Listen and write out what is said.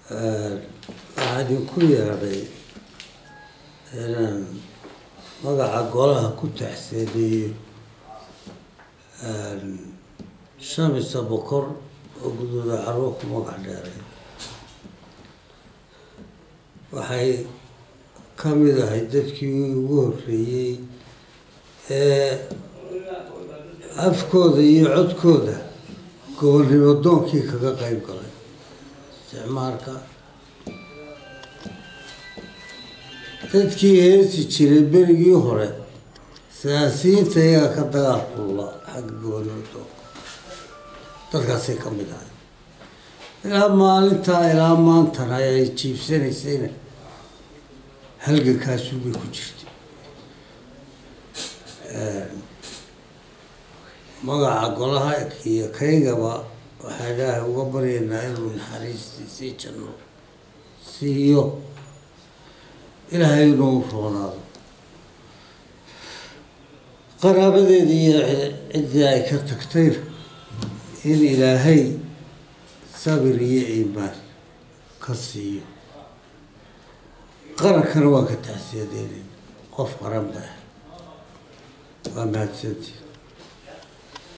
waxaa idinku yeedhay inaan magaca golaha ku taxseedeeyo shamisa bokor oo guddooda carwo ku magac dheeray waxay ka mid ahay dadkii ugu horreeyey ee afkooda iyo codkooda gobonnimo doonkii kaga qayb galay isticmaalka dadkii heesi jiray berigii hore siyaasiyiinta iyaga ka dagaal kulla xagga gobonnimo doonka dadkaasay ka mid ahay ilaa maalintaa ilaa maantana ay jiibsanaysayna halgankaasubay ku jirtay magaca golaha iyo kaygaba waxaa ilaahay uga baryaynaa inuu naxariistiisii janno siiyo ilaahay inuu roonaado qaraabadeedii iyo ciddii ay ka tagtayna in ilaahay sabir iyo iimaan ka siiyo qarankana waa ka taxsiyadeynayna qof qaran baa waa mahadsantii